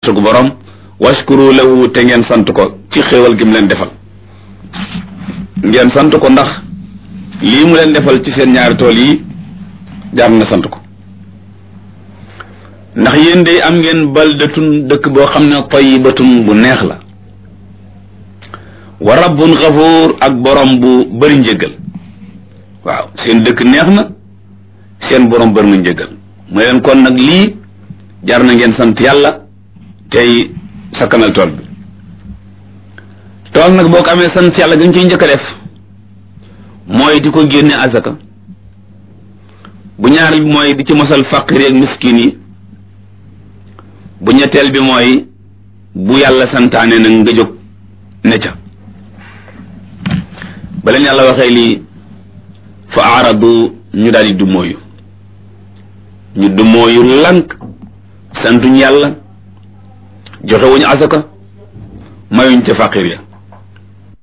wërsëgu borom washkuru lahu te ngeen sant ko ci xéewal gi mu leen defal ngeen sant ko ndax lii mu leen defal ci seen ñaari tool yi jaar na sant ko ndax yéen de am ngeen baldatun dëkk boo xam ne tayyibatun bu neex la wa rabbun xafuur ak borom bu bëri njëggal waaw seen dëkk neex na seen borom bëri na njëggal mu leen kon nag lii jar na ngeen sant yàlla tey sakkanal tool bi tool nag boo ko amee sant yàlla gën ciy njëkk a def mooy di ko génne azaka bu ñaareel bi mooy di ci mosal faqir ak miskin yi bu ñetteel bi mooy bu yàlla santaane nag nga jóg ne ca ba leen yàlla waxee lii fa aaradu ñu daal di dummóoyu ñu dummóoyu lank santuñ yàlla joxewuñu asaka mayuñ ca faqir ya